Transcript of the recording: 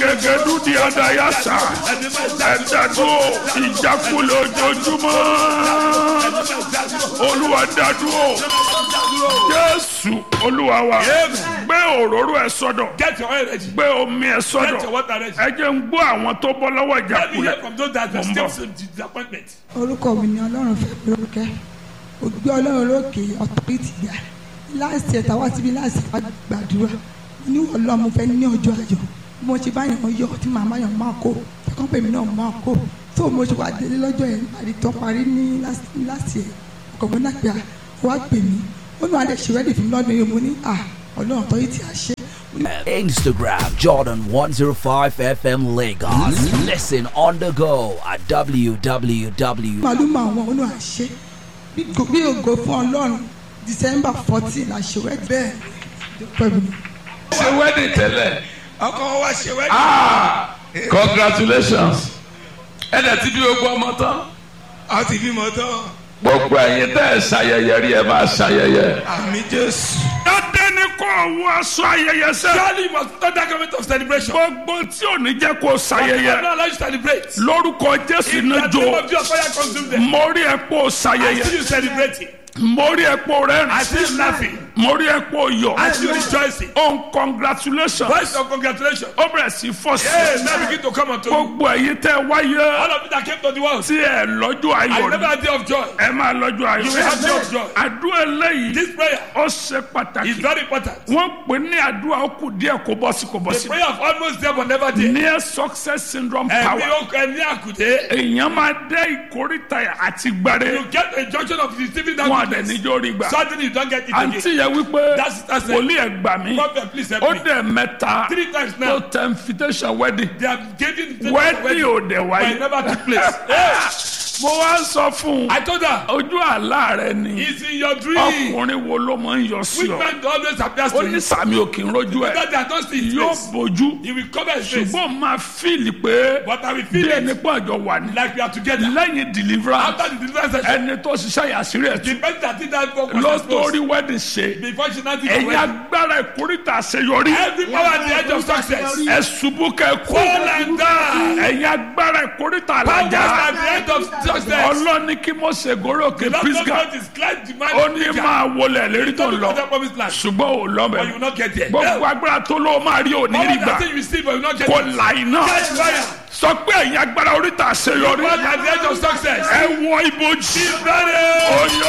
gẹ́gẹ́dú di adayasa ẹ̀dádúró ìjákulẹ̀ ojoojúmọ́ olúwa dádúró jésù olúwa wa gbé òróró ẹ sọ́dọ̀ Get your oil ready. gbé omi ẹ Get your sọ́dọ̀ water ready. ẹ jẹ́ ń gbọ́ àwọn tó bọ́ lọ́wọ́ Let me hear ìjákulẹ̀ from those that Mo are ń still bọ̀. some disappointment. orúkọ mi ni ọlọ́run fẹ́ mi lórúkẹ́ ògbé ọlọ́run lókè ọ̀tọ́rìtì gbà láàsì ẹ̀ta wá síbi láàsì wá gbàdúrà ní ọlọ́run mo fẹ́ ní ọjọ́ ayọ̀ bí mo ṣe bá yàn yọ tí màmá yàn máa kó ẹ̀kọ́ pèmí náà máa kó tó mo ṣe wá délé lọ́jọ́ yẹn àdì tó parí ní láàsì ẹ̀ ọkọ̀ mi náà pé à wá pè mí ó ní wàá lè ṣe rẹ́dì fún mi lọ́dún yìí mo ní à ọlọ́run ọ̀tọ́rìtì àṣẹ Instagram Jordan 105 FM Lagos. Listen on the go at www. màlúù máa wọn ó ní àṣẹ bí ògo fún ọlọ́run December fourteen àṣewẹ́ bẹ́ẹ̀ pẹ̀lú. ṣe wedding tẹ́lẹ̀ ọkọ wa ṣe wẹ́ẹ̀dì. ah congratulations ẹ̀dẹ̀ tí bí gbogbo ọmọ tán a ti bímọ tán. gbogbo ẹ̀yin tẹ́ ẹ ṣayẹyẹ rí ẹ máa ṣayẹyẹ. àmì jésù. dáadé ni kò wọ aṣọ ayẹyẹ sẹ́. surely you must not that kind of celebration. gbogbo tí ò ní jẹ́ kó I will ṣayẹyẹ not allow you to celebrate. lórúkọ jésù In the náà name jó of Jesus, fire consume them. mo rí ẹ kó I see ṣayẹyẹ you celebrating. mo rí ẹ kó I see you rẹ́rìn laughing. mo rí ẹ kó yọ I see you rejoicing. on congratulations Voice of congratulations. ó bẹ̀rẹ̀ sí fọ́ Hey, sí now begin to come unto you. gbogbo ẹ̀yin tẹ́ wáyé All of you that came to the world. tí ẹ lọ́jọ́ I ayọ̀ never ni had day of joy. ẹ máa lọ́jọ́ ayọ̀ You will have day of joy. àdúrà eléyìí This prayer ó ṣe is pàtàkì very important. wọ́n pè ní àdúrà ó kù díẹ̀ kó bọ́ sí kó bọ́ The sí prayer of almost there but never there. near success syndrome Ẹ̀mí power okùn ẹni àkùdé. èèyàn máa dé ìkórìtà àti gbàre You get a junction of receiving that wọn àdẹ goodness. níjó rí gbà Suddenly you don't get it àǹtí again. yẹn wípé That's- that's it. wòlíì ẹ̀ gbà mí Prophet, please help ó me. dẹ̀ mẹ́ta Three times tó now. tẹ invitation wedding They have given the wedding ò dẹ̀ but wáyé it never took place. Hey, mo wá ń sọ fún un I told her, ojú àlá rẹ ni it's in your dream. ọkùnrin wo ló máa ń yọ sí Which ọ man always appears ó to ní you? sàmì òkè ń rojú ẹ Because they are not seeing his yóò face. bójú He will cover his face. ṣùgbọ́n máa fíìlì pé But I will bí feel ẹni it pọ̀ àjọ wà ní like we are together. lẹ́yìn deliverance After the deliverance session, ẹni tó ṣiṣẹ́ yàsírí ẹ̀ the tún person that did that work was ló exposed. tó rí wedding ṣe Before she now did the ẹ̀yin wedding. agbára ìkórìtà àṣeyọrí Every power at the edge of success. ẹ ṣubú kẹ kú Fall and die. ẹ̀yin agbára ìkórìtà Powers àlàjá at the edge of success. ọlọ́ni kí mo ṣe gòrò òkè Lord pisgah God is glad the man ó ní máa wọlé lérí tó Don't lọ look at that promised land. ṣùgbọ́n ò But you lọ́bẹ̀ will not get there. gbogbo agbára tó ló máa rí òní All rí gbà that thing you receive, but you will not get kò it. là iná Catch fire. sọ pé ẹ̀yin agbára oríta àṣeyọrí Powers at the edge of success. ẹ wọ ibojì Ready. oyè